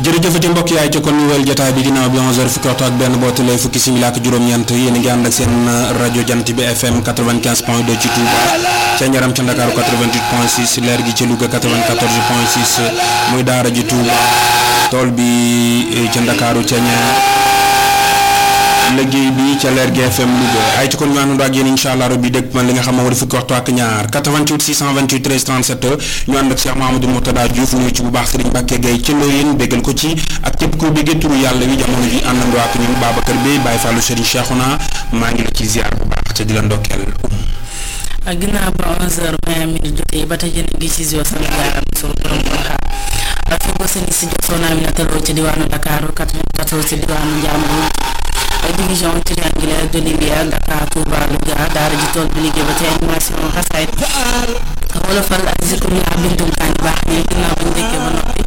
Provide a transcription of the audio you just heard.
jërëjëfati mbokk yaay ci kon nouvelle jotaay bi ginnaaw bi 11h fukki waxtu ak benn booti lay fukki simila ak juróom-ñeent yéen a ngi ànd ak seen rajo jant bi FM 95 point 2 ci Touba ca Njaram ca Ndakaaru 88 point 6 leer gi ci Louga 94 point 6 muy daara ji Touba tool bi ca Ndakaaru ca ñaar liggéey bi ca leer gi FM Louga ay ci kon ñu àndandoo ak yéen incha allah rabbi dëkk man li nga xam moo di fukki waxtu ak ñaar 88 628 13 37 ñu ànd ak Cheikh Mahamadou Mourtada Diouf ñëw ci bu baax Serigne Mbacke Gueye ci Ndoyeen béggal ko ci ak képp kuy béggee turu yàlla wi jamono ji àndandoo ak ñun Babacar Bey Baye Fallou Serigne Cheikhouna maa ngi la ci ziar bu baax te di la ndokkeel ak ginnaaw ba 11h20 minutes jotee ba tey jën gi ci Zio Sénégal am solo borom Porokhane fi ko sëñ si jox soxna Amina Tallo ci diwaanu Dakar 94 ci diwaanu Ndiambour division triangulaire de Libya Dakar Touba Louga daara ji tool bi liggéey ba ci animation xasaayit wolofal ak zikru la bindum kaan baax ñi ginnaaw bañ dëkkee ba noppi